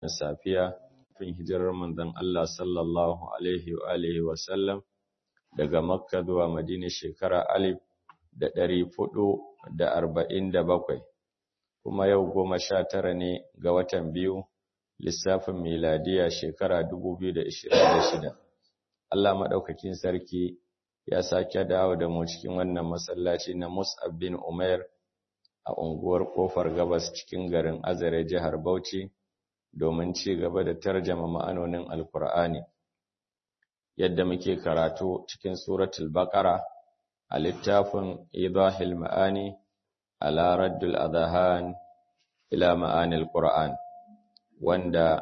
safiya fin hijirar manzon Allah sallallahu alaihi wa alihi wa sallam daga Makka zuwa Madina shekara alif da ɗari fudu da arba'in da bakwai kuma yau goma sha tara ne ga watan biyu lissafin miladiya shekara dubu biyu da ishirin da shida Allah maɗaukakin sarki ya sake dawo da mu cikin wannan masallaci na Mus'ab bin Umair a unguwar Kofar Gabas cikin garin Azare jihar Bauchi domin ci gaba da tarjama ma'anonin Alkur'ani yadda muke karatu cikin suratul Baqara a littafin Idahil Ma'ani ala Raddul Adhan ila Ma'anil Qur'an wanda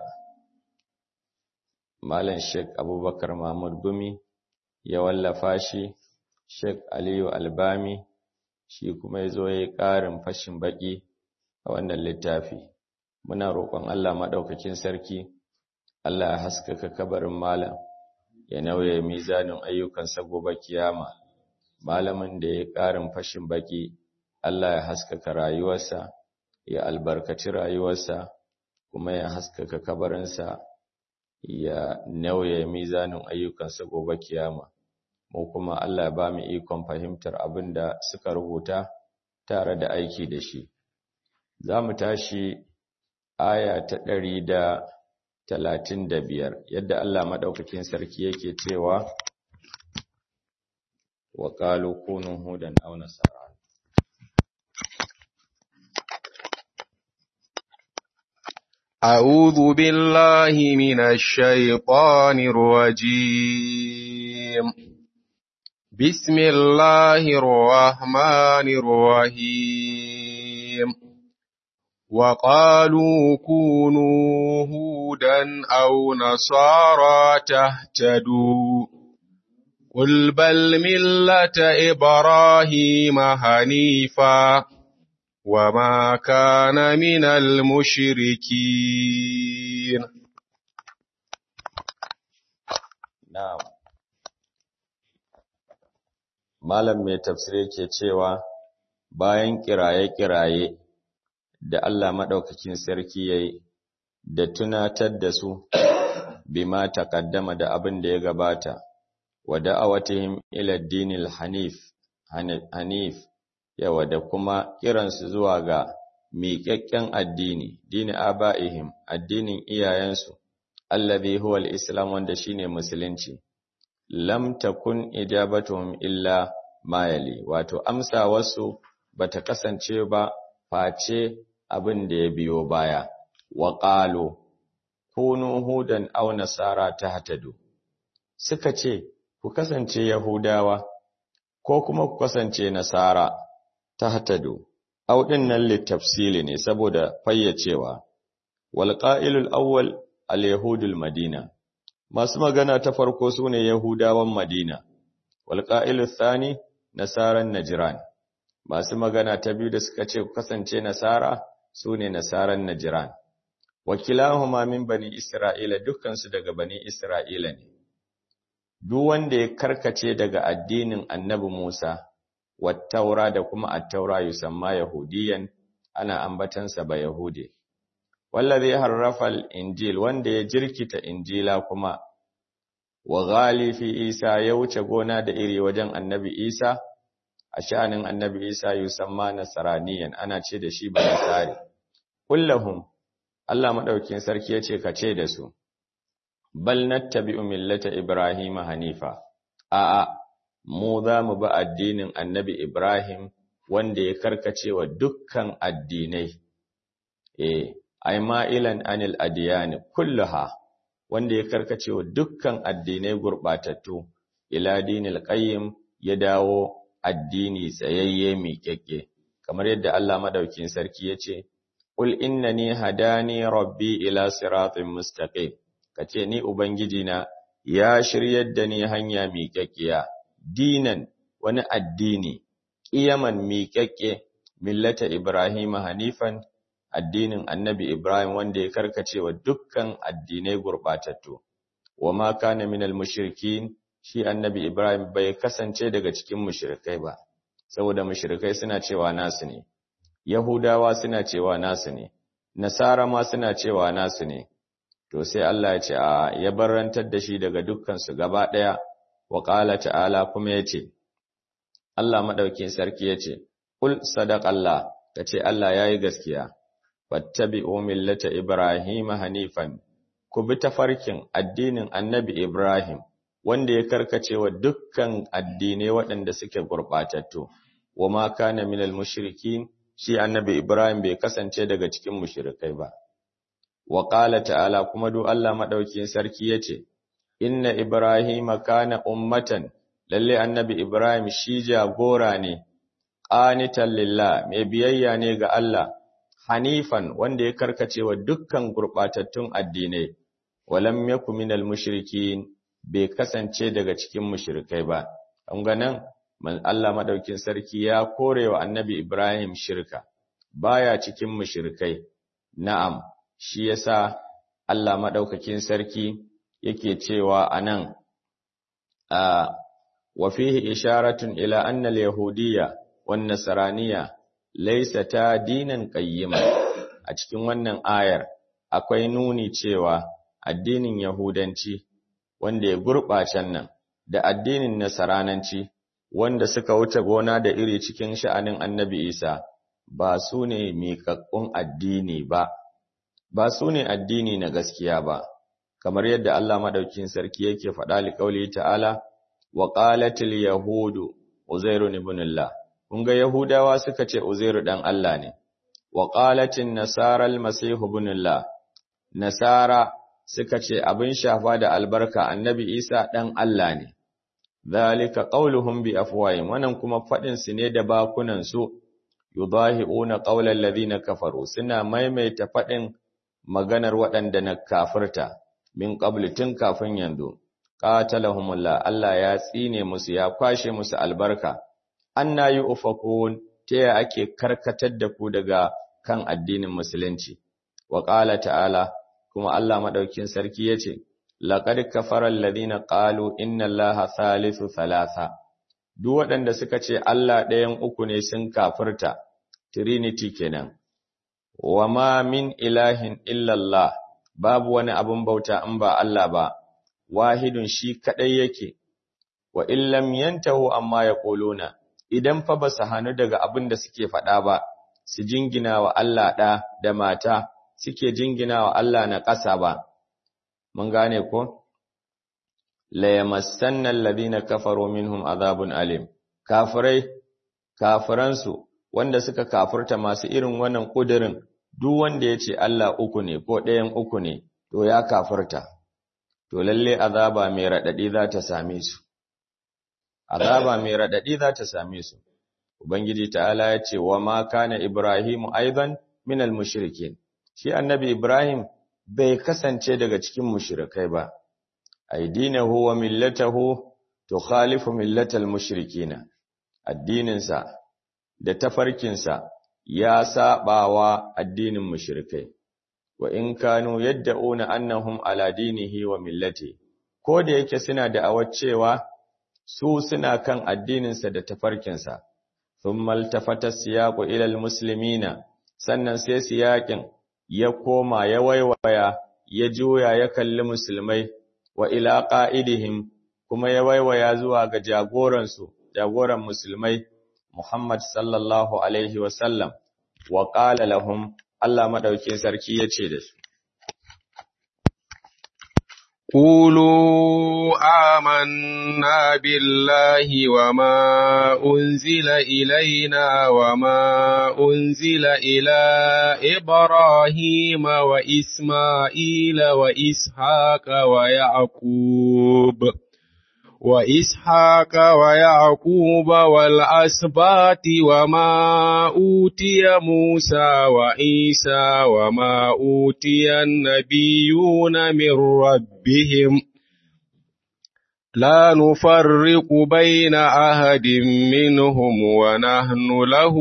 Malam Sheikh Abubakar Mahmud Gumi ya wallafa shi Sheikh Aliyu Albami shi kuma ya zo ya yi ƙarin fashin baƙi a wannan littafi. Muna roƙon Allah maɗaukakin sarki, Allah ya haskaka kabarin malam, ya nauye mizanin ayyukansa gobe kiyama. Malamin da ya ƙarin fashin baƙi, Allah ya haskaka rayuwarsa, ya albarkaci rayuwarsa, kuma ya haskaka kabarinsa, ya nauye mizanin ayyukansa gobe kiyama. mu kuma Allah ba mu ikon fahimtar abin da suka rubuta tare da aiki da shi. Za mu tashi aya ta ɗari da talatin da biyar, yadda Allah maɗaukakin sarki yake cewa, wa ƙalu kunun hudan au nasara. أعوذ بالله من الشيطان الرجيم بسم الله الرحمن الرحيم وقالوا كونوا هودا أو نصارى تهتدوا قل بل ملة إبراهيم حنيفا وما كان من المشركين نعم malam mai tafsiri ke cewa bayan kiraye-kiraye da Allah maɗaukakin sarki ya yi da tunatar da su bima taqaddama da abin da ya gabata wa da'awatihim ila dinil hanif hanif yawa da kuma kiransu zuwa ga miƙaƙƙen addini dini aba'ihim addinin iyayensu allazi huwa al-islam wanda shine musulunci lam takun ijabatuhum illa mayali wato amsa wasu bata kasance ba face abin da ya biyo baya wa qalu kunu hudan aw nasara tahtadu suka ce ku kasance yahudawa ko kuma ku kasance nasara tahtadu aw dinnan litafsili ne saboda fayyacewa wal qa'ilul awwal al yahudul madina masu magana ta farko su ne Yahudawan Madina, walƙa'ilu Sani, Nasaran Najiran, masu magana ta biyu da suka ce kasance Nasara su ne Nasaran Najiran. Wakilahuma min bani Isra'ila dukkansu daga bani Isra'ila ne, duk wanda ya karkace daga addinin annabi Musa, wattaura da kuma attaura yusamma Yahudiyan, ana ambatansa ba Yahude. wallazi harrafa al-injil wanda ya jirkita injila kuma wa ghali fi isa ya wuce gona da iri wajen annabi isa a sha'anin annabi isa yusamma nasraniyan ana ce da shi banasari kullahum Allah madaukin sarki yace ka ce da su bal nattabi'u millata ibrahim hanifa a'a mu za mu bi addinin annabi ibrahim wanda ya karkace wa dukkan addinai eh ay ma'ilan anil adiyani kulluha wanda ya karkace wa dukkan addinai gurbatattu ila dinil qayyim ya dawo addini tsayayye miƙeƙe kamar yadda Allah madaukin sarki yace qul innani hadani rabbi ila siratin mustaqim kace ni ubangiji na ya shiryar da ni hanya miƙeƙiya dinan wani addini qiyaman miƙeƙe millata ibrahima hanifan addinin annabi Ibrahim wanda ya karkace wa dukkan addinai gurbatattu wa ma kana minal mushrikin shi annabi Ibrahim bai kasance daga cikin mushrikai ba saboda mushrikai suna cewa nasu ne Yahudawa suna cewa nasu ne, Nasara ma suna cewa nasu ne, to sai Allah ya ce a ya barantar da shi daga dukkansu gaba ɗaya wa ƙala ta'ala kuma ya ce Allah maɗaukin sarki ya ce ƙul sadaƙallah ka ce Allah ya yi gaskiya wattabi'u millata Ibrahim hanifan ku bi tafarkin addinin annabi Ibrahim wanda ya karkace wa dukkan addinai waɗanda suke gurɓatattu wa ma kana minal mushrikin shi annabi Ibrahim bai kasance daga cikin mushrikai ba wa qala ta'ala kuma duk Allah madaukakin sarki yace inna ibrahima kana ummatan lalle annabi Ibrahim shi jagora ne qanitan lillah mai biyayya ne ga Allah hanifan wanda ya karkace wa dukkan gurbatattun addinai walam yakun minal mushrikin bai kasance daga cikin mushrikai ba an ga nan Allah madaukin sarki ya korewa annabi Ibrahim shirka baya cikin mushrikai na'am shi yasa Allah madaukakin sarki yake cewa anan a wa fihi isharatun ila anna al-yahudiyya wan nasraniyya laysata dinan qayyima a cikin wannan ayar akwai nuni cewa addinin yahudanci wanda ya gurɓacen nan da addinin nasarananci wanda suka wuce gona da iri cikin sha'anin annabi Isa ba su ne miƙaƙƙun addini ba, ba su ne addini na gaskiya ba, kamar yadda Allah maɗaukin sarki yake faɗa liƙauli ta'ala, wa ƙalatil Yahudu, Uzairu ibnullah kun ga Yahudawa suka ce Uzairu ɗan Allah ne, wa ƙalatin Nasarar Masihu ibnullah Nasara suka ce abin shafa da albarka annabi Isa ɗan Allah ne. Zalika qauluhum bi afwahim wannan kuma fadin su ne da bakunan su yudahiuna qaulal ladina kafaru suna maimaita fadin maganar waɗanda na kafirta min qabl tun kafin yanzu qatalahumullah Allah ya tsine musu ya kwashe musu albarka anna yufakun ta ake karkatar da ku daga kan addinin musulunci wa qala ta'ala kuma Allah madaukin sarki yace laqad kafara alladhina qalu inna allaha thalithu thalatha duk waɗanda suka ce Allah ɗayan uku ne sun kafirta trinity kenan wama min ilahin illa Allah babu wani abun bauta in ba Allah ba wahidun shi kadai yake wa illam yantahu amma yaquluna idan fa basu hanu daga abin da suke faɗa ba su jingina wa Allah ɗa da mata suke jingina wa Allah na ƙasa ba mun gane ko la yamassanna alladhina kafaru minhum azabun alim kafirai kafiransu wanda suka kafirta masu irin wannan kudirin duk wanda yace Allah uku ne ko ɗayan uku ne to ya kafirta to lalle azaba mai radadi za ta same su azaba mai radadi za ta same su ubangiji ta'ala ya ce wa ma kana ibrahimu aidan minal mushrikin shi annabi ibrahim bai kasance daga cikin mushrikai ba aidinahu wa millatahu tukhalifu millatal mushrikina addininsa da tafarkinsa ya sabawa addinin mushrikai wa in kanu yad'una annahum ala dinihi wa millati ko da yake suna da awaccewa su suna kan addininsa da tafarkinsa thumma altafata siyaqu ila almuslimina sannan sai siyakin ya koma ya waiwaya ya juya ya kalli musulmai wa ila qa'idihim kuma ya waiwaya zuwa ga jagoransu jagoran musulmai Muhammad sallallahu alaihi wa sallam wa qala lahum Allah madaukin sarki yace da su قولوا آمنا بالله وما أنزل إلينا وما أنزل إلى إبراهيم وإسماعيل وإسحاق ويعقوب وإسحاق ويعقوب والأسباط وما أوتي موسى وعيسى وما أوتي النبيون من ربهم لا نفرق بين أحد منهم ونحن له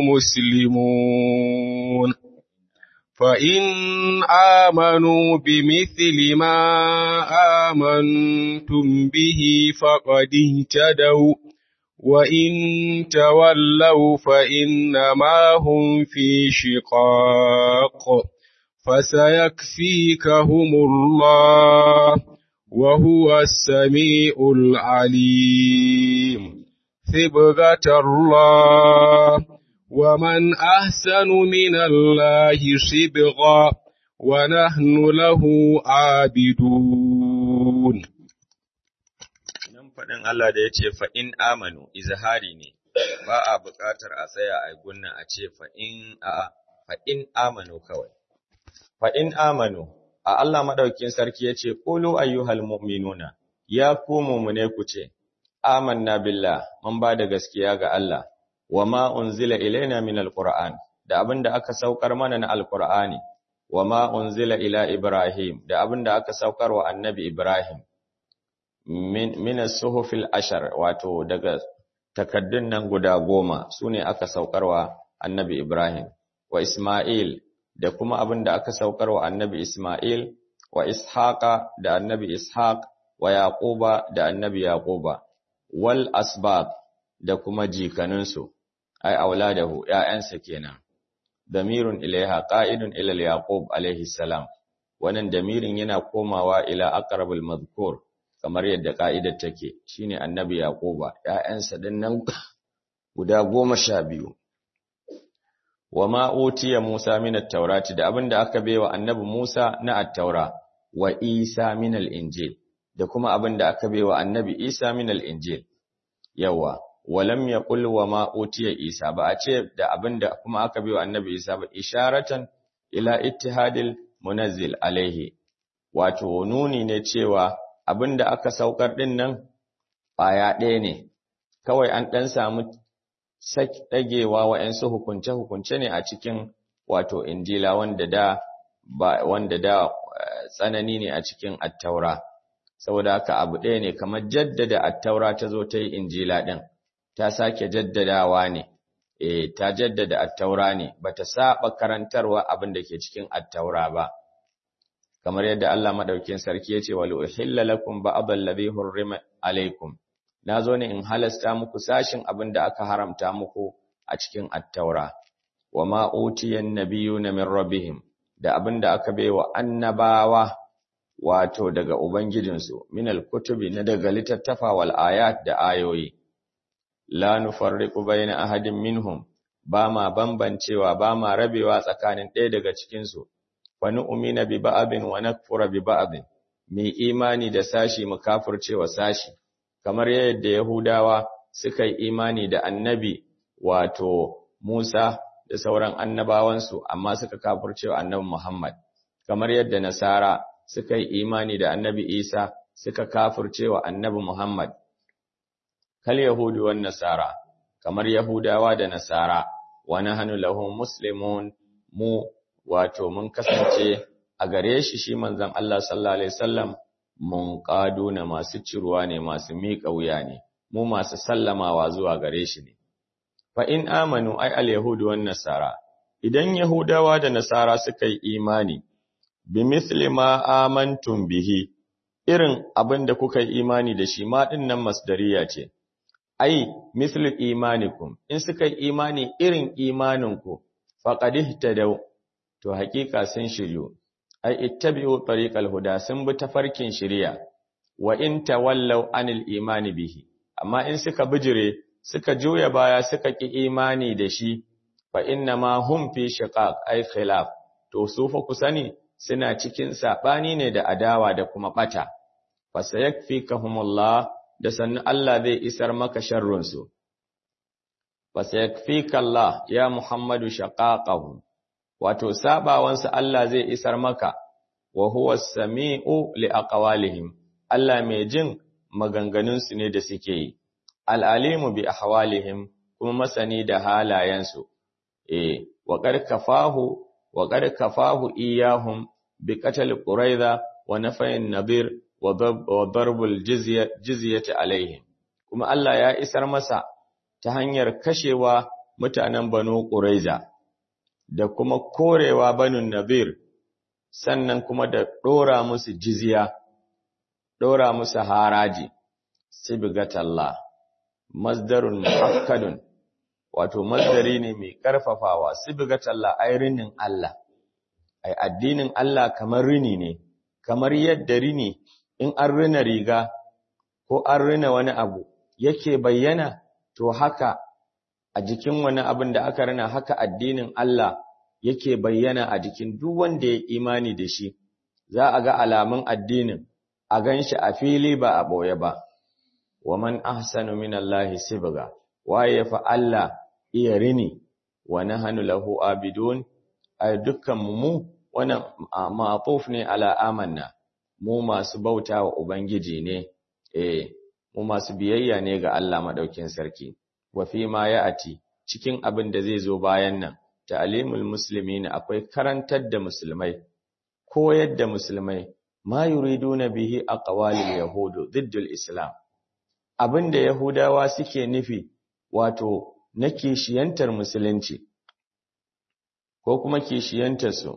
مسلمون فإن آمنوا بمثل ما آمنتم به فقد اهتدوا وإن تولوا فإنما هم في شقاق فسيكفيكهم الله وهو السميع العليم ثبغة الله ومن أحسن من الله صبغا ونحن له عابدون nan faɗin Allah da ya ce fa'in amanu izahari ne ba a buƙatar a tsaya a gunna a ce fa'in a fa'in amanu kawai fa'in amanu a Allah maɗaukin sarki ya ce ƙulu ayyuhal mu'minuna ya ku mummune ku ce amanna billah mun ba da gaskiya ga Allah wa ma unzila ilaina min alquran da abinda aka saukar mana na alqur'ani wa ma unzila ila ibrahim da abinda aka saukar wa annabi ibrahim min min as-suhufil ashar wato daga takaddun nan guda goma sune aka saukar wa annabi ibrahim wa isma'il da kuma abinda aka saukar wa annabi isma'il wa ishaqa da annabi ishaq wa yaquba da annabi yaquba wal asbab da kuma jikaninsu ai auladahu ƴaƴansa kenan damirun ilaiha qa'idun ila yaqub alaihi salam wannan damirin yana komawa ila aqrabul madhkur kamar yadda ka'idar take shine annabi yaquba ƴaƴansa dinnan guda goma sha biyu wama utiya musa min at-taurati da abinda aka baiwa annabi musa na at-taura wa isa min al-injil da kuma abinda aka baiwa annabi isa min al-injil yawa walam yaqul wa ma utiya isa ba a ce da abinda kuma aka biyo annabi isa ba isharatan ila ittihadil munazzil alaihi wato nuni ne cewa abinda aka saukar din nan baya ɗaya ne kawai an dan samu saki dagewa wa'ansu hukunce hukunce ne a cikin wato injila wanda da ba wanda da tsanani ne a cikin attaura saboda haka abu ɗaya ne kamar jaddada attaura ta zo ta yi injila ɗin ta sake jaddadawa ne eh ta jaddada attaura ne bata saba karantarwa abin da ke cikin attaura ba kamar yadda Allah madaukin sarki yace wal uhilla lakum ba'd alladhi hurrima alaykum nazo ne in halasta muku sashin abin da aka haramta muku a cikin attaura wama utiyan nabiyuna min rabbihim da abin da aka baiwa annabawa wato daga ubangijinsu minal kutubi na daga littattafa wal ayat da ayoyi la nufarriqu baina ahadin minhum ba ma bambancewa ba ma rabewa tsakanin ɗaya daga cikin su wa nu'mina bi ba'din wa nakfura bi ba'din mi imani da sashi mu kafircewa sashi kamar yadda yahudawa suka yi imani da annabi wato Musa da sauran annabawansu amma suka kafircewa annabi Muhammad kamar yadda nasara suka yi imani da annabi Isa suka kafircewa annabi Muhammad kal yahudu wan nasara kamar yahudawa da nasara wa nahnu lahum muslimun mu wato mun kasance a gare shi shi manzon Allah sallallahu alaihi wasallam mun na masu ciruwa ne masu miƙa wuya ne mu masu sallamawa zuwa gare shi ne fa in amanu ay al yahudu wan nasara idan yahudawa da nasara suka yi imani bi mithli ma amantum bihi irin abin da kuka yi imani da shi ma din nan masdariya ce ai mithli imanikum in suka yi imani irin imaninku faqad ihtadaw to hakika sun shiryu ai ittabi'u tariqal huda sun bi tafarkin shiriya wa in tawallaw anil imani bihi amma in suka bijire suka juya baya suka ki imani da shi fa inna ma hum fi shiqaq ai khilaf to su fa ku sani suna cikin saɓani ne da adawa da kuma ɓata, fasayakfikahumullah da sannu Allah zai isar maka sharrunsu. Fasayakfikallah ya Muhammadu shaƙaƙahu, wato saɓawansu Allah zai isar maka, wa huwa sami'u li aqwalihim Allah mai jin maganganunsu ne da suke yi, al'alimu bi ahwalihim kuma masani da halayensu, e, wa ƙarƙafahu وقد كفاه إياهم بقتل قريظة ونفي النظير وضرب الجزية جزية عليهم kuma Allah ya isar masa ta hanyar kashewa mutanen Banu Quraiza da kuma korewa Banu Nadir sannan kuma da dora musu jizya dora musu haraji sibgatallah masdarun muakkadun wato masdari ne mai karfafawa sibgatallah ayrinin Allah ai addinin Allah kamar rini ne kamar yadda rini in an rina riga ko an rina wani abu yake bayyana to haka a jikin wani abin da aka rina haka addinin Allah yake bayyana a jikin duk wanda ya imani da shi za a ga alamun addinin a ganshi a fili ba a boye ba wa man ahsanu minallahi sibga waye fa Allah iya rini wa nahnu lahu abidun ay dukkan mu wannan ma'tuf ne ala amanna mu masu bauta wa ubangiji ne eh mu masu biyayya ne ga Allah madaukin sarki wa fi ma ya'ati cikin abin da zai zo bayan nan ta'limul muslimin akwai karantar da musulmai koyar da musulmai ma yuriduna bihi aqwalil yahudu diddul islam abinda yahudawa suke nufi wato na kishiyantar musulunci ko kuma kishiyantar su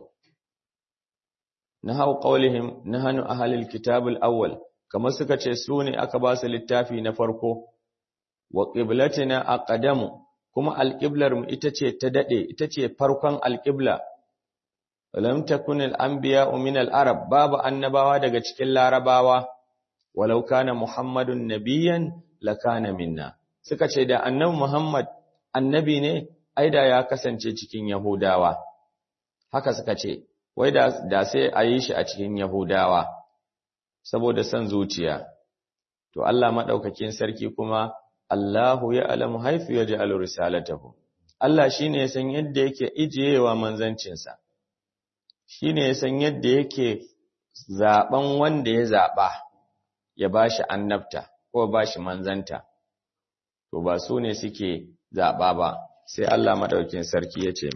nahau qawlihim nahnu ahlul kitabul awwal kamar suka ce su ne aka ba su littafi na farko wa qiblatina aqdamu kuma alqiblar mu ita ce ta dade ita ce farkon alqibla lam takun al-anbiya'u min al-arab babu annabawa daga cikin larabawa walau kana muhammadun nabiyyan lakana minna suka ce da annabi muhammad annabi ne aida ya kasance cikin yahudawa haka suka ce wai da, da sai a yi shi a cikin yahudawa saboda son zuciya to Allah madaukakin sarki kuma Allahu ya alamu haifu ya ji risalatahu Allah shine ya san yadda yake ijiyewa manzancinsa shi ne ya san yadda yake zaɓen wanda ya zaɓa ya ba shi annabta ko ba shi manzanta, to ba su ne suke zaɓa ba, sai Allah maɗaukin sarki ya ce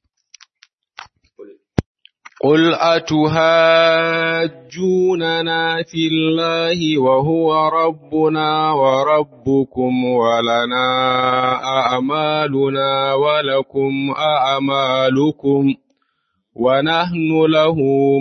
قل أتهاجوننا في الله وهو ربنا وربكم ولنا أعمالنا ولكم أعمالكم ونحن له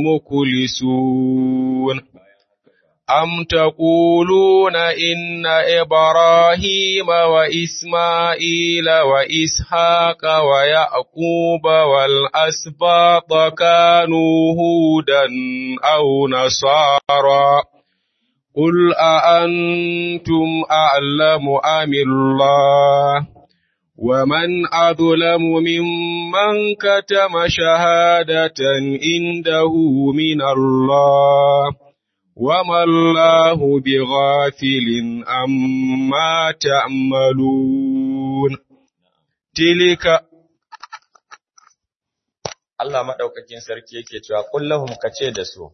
مكلسون أم تقولون إن إبراهيم وإسماعيل وإسحاق ويعقوب والأسباط كانوا هودا أو نصارى قل أأنتم أعلم أم الله ومن أظلم ممن كتم شهادة عنده من الله وما الله بغافل عما تعملون تلك Allah madaukakin sarki yake cewa kullahum kace da su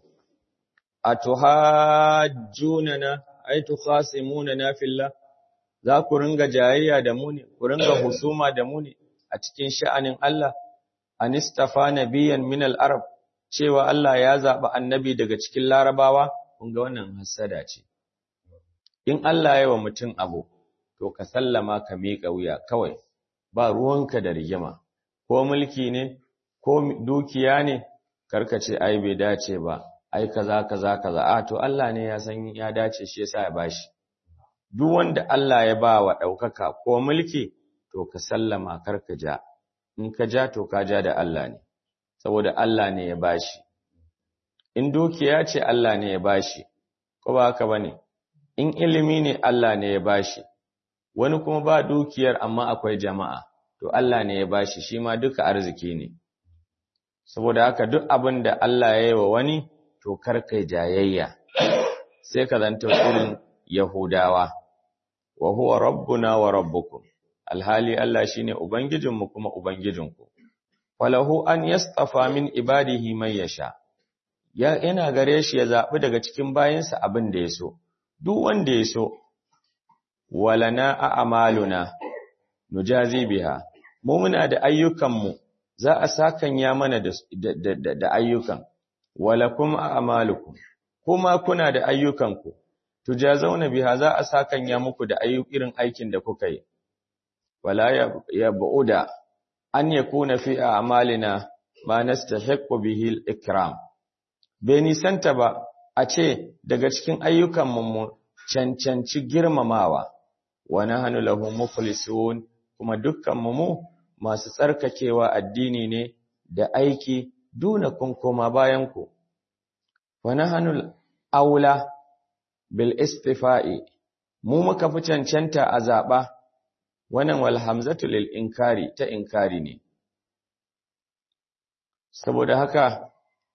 atuhajjunana ay tukhasimunana fillah za ku ringa jayayya da mu ne, ku ringa husuma da mu ne a cikin sha'anin Allah, anistafa nabiyan min al-arab cewa Allah ya zaɓi annabi daga cikin larabawa, kun ga wannan hasada ce. In Allah ya wa mutum abu, to ka sallama ka miƙa wuya kawai, ba ruwanka da rigima, ko mulki ne, ko dukiya ne, karka ce ai bai dace ba, ai kaza kaza kaza, a to Allah ne ya san ya dace shi yasa ya bashi. duk wanda Allah ya ba wa ɗaukaka ko mulki, to ka sallama kar ka ja, in ka ja to ka ja da Allah ne, saboda Allah ne ya ba shi. In dukiya ce Allah ne ya ba shi, ko ba haka ba ne, in ilimi ne Allah ne ya ba shi, wani kuma ba dukiyar amma akwai jama'a, to Allah ne ya ba shi, shi ma duka arziki ne. Saboda haka duk abin da Allah ya yi wa wani, to kar kai jayayya, sai ka zanto irin Yahudawa, wa huwa rabbuna wa rabbukum, alhali Allah shi ne Ubangijinmu kuma Ubangijinku, walahu an yastafa min ibadihi mai yasha, yana gare shi ya zaɓi daga cikin bayansa abin da ya so, duk wanda ya so, walana a amaluna, nujazi biha, mu muna da ayyukanmu, za a sakanya mana da ayyukan, walakum a amalukum, kuma kuna da ayyukanku. tujazauna biha za a sakanya muku da irin aikin da kuka yi wala ya ba'uda an yakuna fi a'malina ma nastahiqqu bihi al-ikram bai nisanta ba a ce daga cikin ayyukan mu cancanci girmamawa wa nahnu lahu mukhlisun kuma dukkan mu masu tsarkakewa addini ne da aiki dunakum koma bayanku wa nahnu aula bil istifa'i mu muka fi cancanta a zaɓa wannan wal hamzatu lil inkari ta inkari ne saboda haka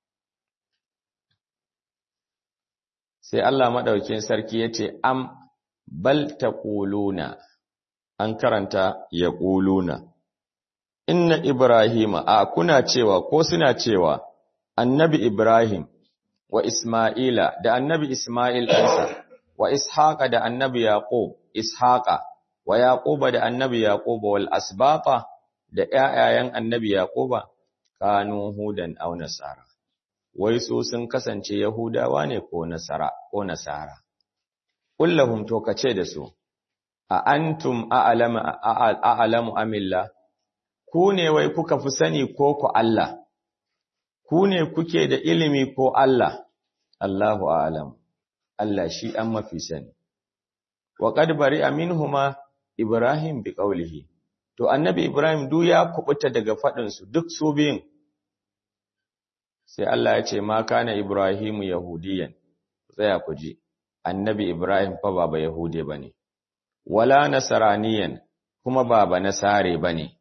sai Allah maɗaukin sarki ya ce am bal taquluna an karanta yaquluna inna ibrahima a kuna cewa ko suna cewa annabi ibrahim wa isma'ila da annabi isma'il ɗansa wa ishaqa da annabi yaqub ishaqa wa yaquba da annabi yaquba wal asbata da ƴaƴayen annabi yaquba kanu hudan aw nasara wai su sun kasance yahudawa ne ko nasara ko nasara kullahum to kace da su a antum a'lamu a'lamu amilla ku ne wai kuka fi sani ko ku Allah ku ne kuke da ilimi ko Allah Allahu a'lam Allah shi an mafi sani wa qad bari'a minhuma Ibrahim bi qawlihi to annabi Ibrahim du ya kubuta daga fadin su duk su biyun sai Allah ya ce ma kana Ibrahim yahudiyan tsaya ku ji annabi Ibrahim fa baba yahude bane wala nasraniyan kuma baba nasare bane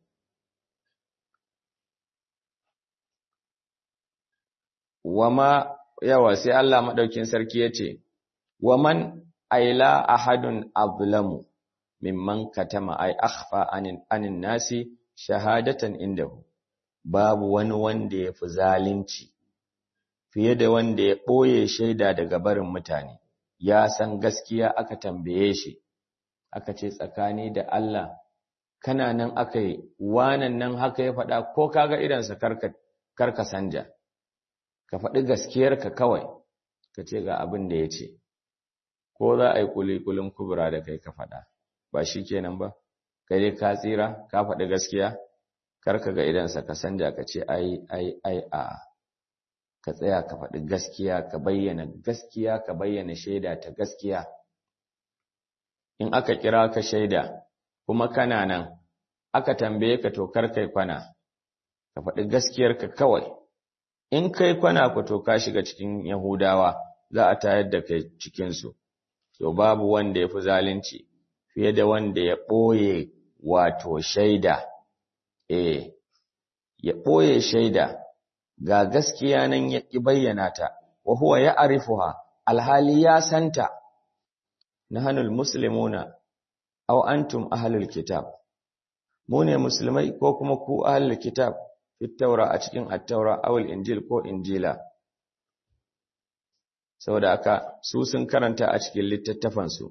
wama yawa sai Allah madaukin sarki yace waman aila ahadun azlamu mimman katama ay akhfa anin anin nasi shahadatan indahu babu wani wanda yafi zalunci fiye da wanda ya boye shaida daga barin mutane ya san gaskiya aka tambaye shi aka ce tsakani da Allah kana nan aka yi wanan nan haka ya faɗa ko kaga idansa karka karka sanja ka faɗi gaskiyarka kawai ka ce ga abin da ya ce ko za a yi kulikulin kubura da kai ka faɗa ba shi kenan ba kai dai ka tsira ka faɗi gaskiya karka ga idansa ka sanja ka ce ai ai ai a ka tsaya ka faɗi gaskiya ka bayyana gaskiya ka bayyana shaida ta gaskiya in aka kira ka shaida kuma kana nan aka tambaye ka to kar kai kwana ka faɗi gaskiyarka kawai in kai kwana ku to ka shiga cikin yahudawa za a tayar da kai cikinsu to babu wanda ya fi zalunci fiye da wanda ya ɓoye wato shaida eh ya ɓoye shaida ga gaskiya nan ya ƙi bayyana ta wa huwa ya arifuha alhali ya santa nahanul muslimuna aw antum ahlul kitab mu ne musulmai ko kuma ku ahlul kitab fit taura a cikin at-taura aw injil ko injila saboda haka su sun karanta a cikin littattafan su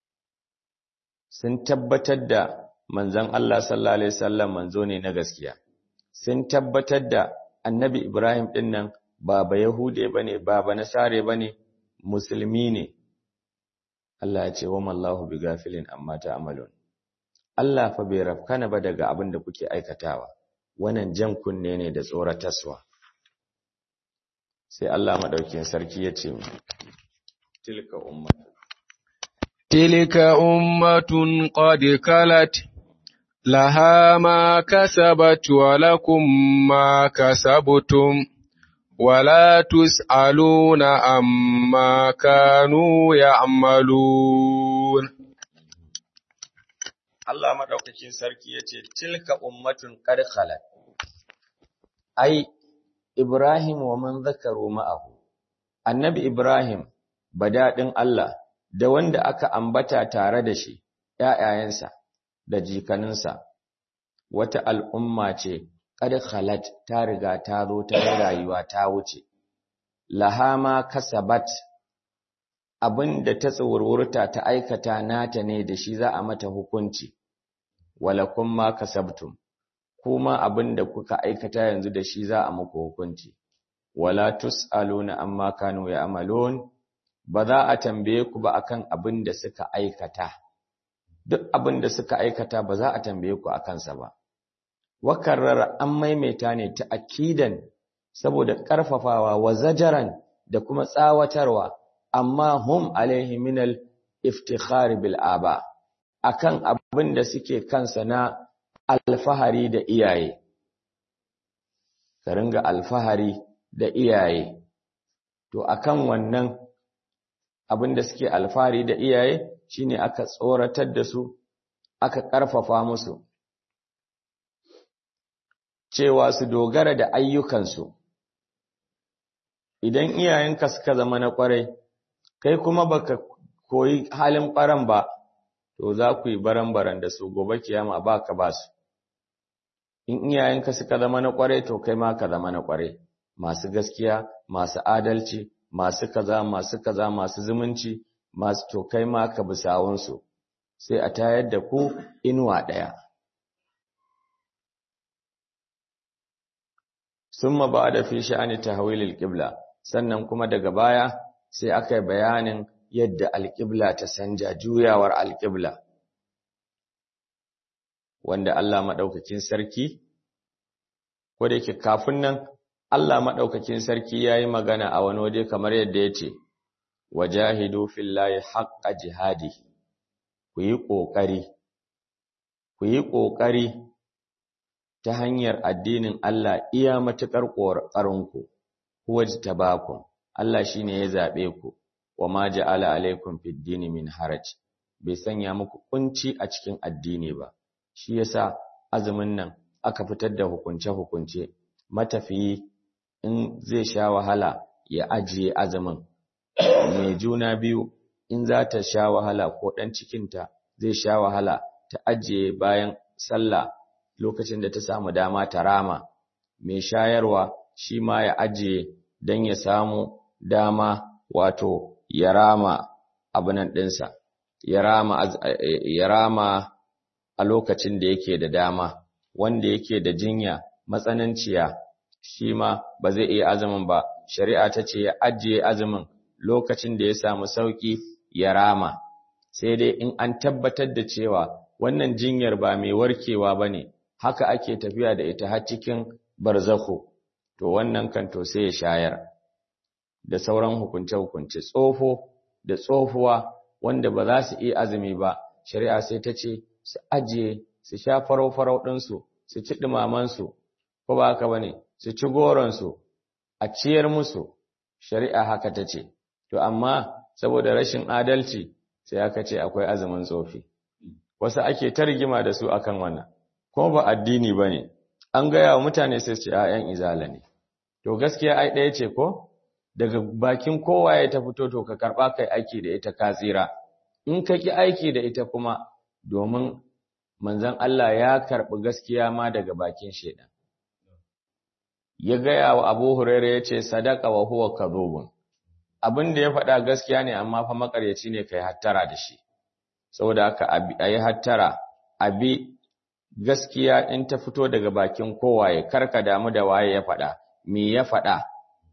sun tabbatar da manzon Allah sallallahu alaihi wasallam manzo ne na gaskiya sun tabbatar da annabi Ibrahim din nan baba yahude bane baba nasare bane musulmi ne Allah ya ce wa mallahu bi gafilin amma ta'malun Allah fa bai rafkana ba daga abin da kuke aikatawa wannan jan kunne ne da tsoratarwa sai Allah madaukin sarki ya ce tilka ummatu tilka ummatun qad kalat laha ma kasabat wa lakum ma kasabtum ولا تسألون عما كانوا يعملون Allah madaukakin sarki yace tilka ummatun qad khalat ai Ibrahim wa man zakaru ma'ahu Annabi Ibrahim badadin Allah da wanda aka ambata tare da shi ƴaƴayensa da jikaninsa wata al'umma ce qad khalat ta riga ta zo ta rayuwa ta wuce lahama kasabat abinda ta tsawarwurta ta aikata nata ne da shi za a mata hukunci walakum ma kasabtum kuma abinda kuka aikata yanzu da shi za a muku hukunci wala tusaluna amma kanu ya'malun ba za a tambaye ku ba akan abinda suka aikata duk abinda suka aikata ba za a tambaye ku akan sa ba wakarrar an maimaita ne ta akidan saboda ƙarfafawa wa zajaran da kuma tsawatarwa amma hum alaihi minal iftikhari bil aba akan abin da suke kansa na alfahari da iyaye ka ringa alfahari da iyaye to akan wannan abin da suke alfahari da iyaye shine aka tsoratar da su aka ƙarfafa musu cewa su dogara da ayyukansu idan iyayenka suka zama na ƙwarai kai kuma baka koyi halin ɓaran ba to za ku yi baran-baran da su gobe kiyama ba ka ba su in iyayenka suka zama na ƙwarai to kai ma ka zama na ƙwarai masu gaskiya masu adalci masu kaza masu kaza masu zumunci masu to kai ma ka bi sawunsu sai a tayar da ku inuwa ɗaya summa ba da fi sha'ani tahwilil qibla sannan kuma daga baya sai aka yi bayanin yadda alƙibla ta sanja juyawar alƙibla wanda Allah maɗaukakin sarki ko da yake kafin nan Allah maɗaukakin sarki ya yi magana a wani waje kamar yadda ya ce wajahidu fillahi haqqa jihadi ku yi ƙoƙari ku yi ƙoƙari ta hanyar addinin Allah iya matuƙar ƙoƙarinku huwa jitabakum Allah shine ya zaɓe ku wa ma ja'ala alaikum fid dini min haraj bai sanya muku kunci a cikin addini ba shi yasa azumin nan aka fitar da hukunce hukunce matafiyi in zai sha wahala ya ajiye azumin mai juna biyu in za ta sha wahala ko dan cikinta zai sha wahala ta ajiye bayan sallah lokacin da ta samu dama ta rama mai shayarwa shi ma ya ajiye don ya samu dama wato ya rama abinan ɗinsa, ya rama a lokacin da yake da dama, wanda yake da jinya matsananciya shi ma ba zai iya azumin ba, shari'a ta ce ya ajiye azumin lokacin da ya samu sauƙi ya rama, sai dai in an tabbatar da cewa wannan jinyar ba mai warkewa ba ne, haka ake tafiya da ita har cikin barzakho, to wannan kan to sai ya shayar. da sauran hukunce-hukunce tsofo da tsofuwa wanda ba za su iya azumi ba shari'a sai ta ce su ajiye su sha farau-farau ɗinsu su ci ɗumamansu ko ba haka ba ne su ci goronsu a ciyar musu shari'a haka ta ce to amma saboda rashin adalci sai aka ce akwai azumin tsofi wasu ake ta rigima da su akan wannan kuma ba addini ba ne an gaya wa mutane sai su ce a 'yan izala ne to gaskiya ai ɗaya ce ko daga bakin kowa ya ta fito to ka karɓa kai aiki da ita ka tsira in ka ki aiki da ita kuma domin manzon Allah ya karɓi gaskiya ma daga bakin shedan ya gaya wa Abu Huraira ya ce sadaka wa huwa kadhubun abin da ya faɗa gaskiya ne amma fa makaryaci ne kai hattara da shi saboda haka ayi hattara abi gaskiya in ta fito daga bakin kowaye karka damu da waye ya faɗa me ya faɗa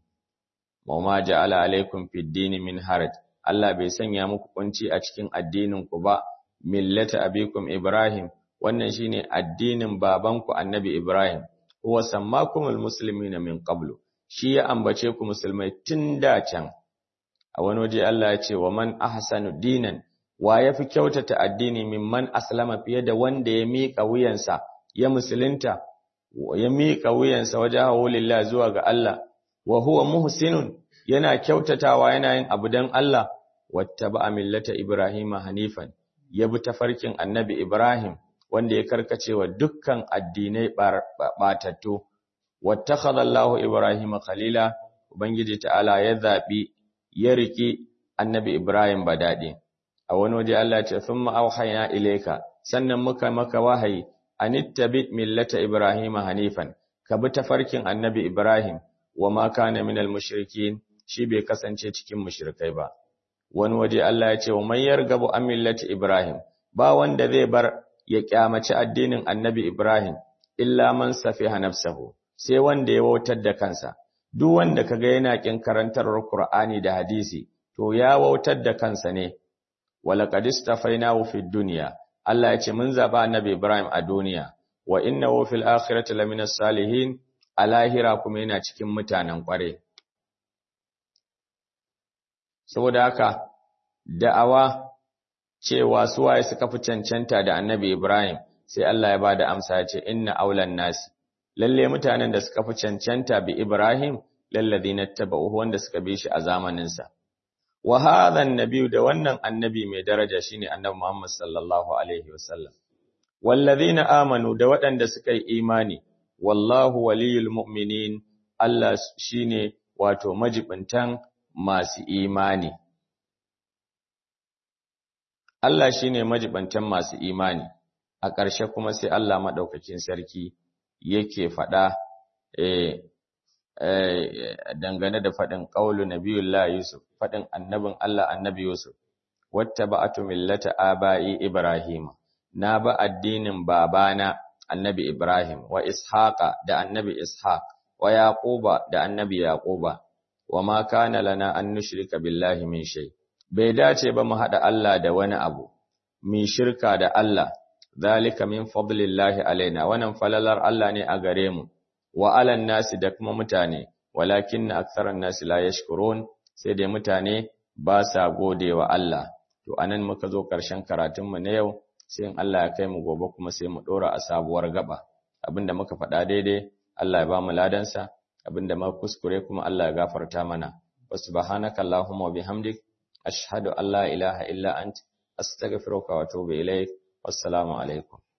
ma ja'ala alaikum fid dini min haraj Allah bai sanya muku kunci a cikin addinin ku ba millata abikum ibrahim wannan shine addinin babanku annabi ibrahim huwa sammakumul muslimina min qablu shi ya ambace ku musulmai tun da can a wani waje Allah ya ce wa man ahsanu dinan wa yafi kyautata addini mimman aslama fiye da wanda ya miƙa wuyansa ya musulunta ya miƙa wuyansa wajahu lillahi zuwa ga Allah wa huwa muhsinun yana kyautatawa yana yin abu dan Allah wattaba millata ibrahima hanifan ya bi tafarkin annabi ibrahim wanda ya karkace wa dukkan addinai batattu wattakhadha Allahu ibrahima khalila ubangiji ta'ala ya zabi ya riki annabi ibrahim badadi a wani waje Allah ya ce thumma auhayna ilayka sannan muka maka wahayi anittabi millata ibrahima hanifan ka bi tafarkin annabi ibrahim wa ma kana minal mushrikin shi bai kasance cikin mushrikai ba wani waje Allah ya ce wa man yargabu an millati ibrahim ba wanda zai bar ya kyamaci addinin annabi ibrahim illa man safiha nafsahu sai wanda ya wautar da kansa duk wanda kaga yana kin karantarwar qur'ani da hadisi to ya wautar da kansa ne walaqad istafainahu fid dunya Allah ya ce mun zaba annabi ibrahim a duniya wa innahu fil akhirati laminas salihin a lahira kuma yana cikin mutanen ƙware. Saboda haka, da'awa cewa suwaye suka fi cancanta da annabi Ibrahim, sai Allah ya ba da amsa ya ce, Inna aulan nasi, lalle mutanen da suka fi cancanta bi Ibrahim lalladhina tabauhu wanda suka bi shi a zamanin sa wa hadha annabi da wannan annabi mai daraja shine annabi Muhammad sallallahu alaihi wasallam wallazina amanu da waɗanda suka yi imani wallahu waliyul mu'minin Allah shine wato majibintan masu imani Allah shine majibintan masu imani a ƙarshe kuma sai Allah madaukakin sarki yake faɗa eh dangane da faɗin ƙaulu nabiyullah Yusuf faɗin annabin Allah annabi Yusuf wattaba'atu millata aba'i Ibrahim na ba addinin babana annabi Ibrahim wa Ishaqa da annabi Ishaq wa Yaquba da annabi Yaquba wa ma kana lana an nushrika billahi min shay bai dace ba mu hada Allah da wani abu mi shirka da Allah zalika min fadlillahi alaina wannan falalar Allah ne a gare mu wa alan nasi da kuma mutane walakin aktharan nasi la yashkurun sai dai mutane ba sa godewa Allah to anan muka zo karshen karatun mu na yau sai in Allah ya kai mu gobe kuma sai mu dora a sabuwar gaba abinda muka faɗa daidai Allah ya ba mu ladansa abinda muka kuskure kuma Allah ya gafarta mana wa subhanaka allahumma wa bihamdik ashhadu an la ilaha illa ant astaghfiruka wa atubu ilaik wassalamu alaikum